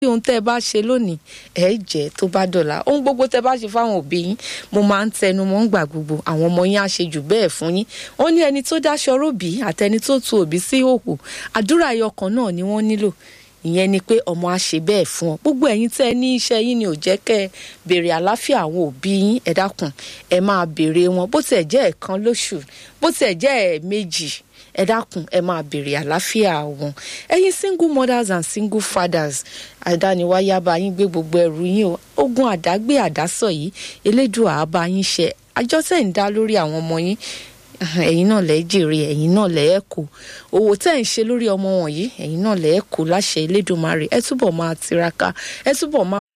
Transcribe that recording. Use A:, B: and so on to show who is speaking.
A: ohun tẹ́ ẹ bá ṣe lónìí ẹ jẹ́ tó bá dọ̀la ohun gbogbo tẹ́ ẹ bá ṣe fáwọn òbí yín mo máa ń tẹnu mọ́ ń gbà gbogbo àwọn ọmọ yín á ṣe jù bẹ́ẹ̀ fún yín wọ́n ní ẹni tó dáṣọ róbì àtẹni tó tu òbí sí òkú àdúrà ẹyọkan náà ni wọ́n nílò ìyẹn ni pé ọmọ á ṣe bẹ́ẹ̀ fún ọ gbogbo ẹ̀yin tẹ́ ẹ ní iṣẹ́ yín ni ò jẹ́ kẹ́ ẹ béèrè àlàáfíà àwọn òbí yín ẹ dákun ẹ máa béèrè wọn bó tiẹ̀ jẹ́ ẹ̀kan lóṣù bó tiẹ̀ jẹ́ ẹ̀ẹ̀mejì ẹ dákun ẹ máa béèrè àlàáfíà wọn ẹ̀yin single mothers and single fathers àdániwáyá bá yín gbé gbogbo ẹrù yín o ogun àdágbé àdásọ yìí elédùà á bá yín ṣe àjọṣe ń dá lórí àwọn ọmọ yín ẹ̀yin náà lẹ́ jèrè ẹ̀yin náà lẹ́ kó owó tẹ́ ń ṣe lórí ọmọ wọ̀nyí ẹ̀yin náà lẹ́ kó láṣẹ Elédùmarè ẹ túbọ̀ máa tiraka ẹ túbọ̀ máa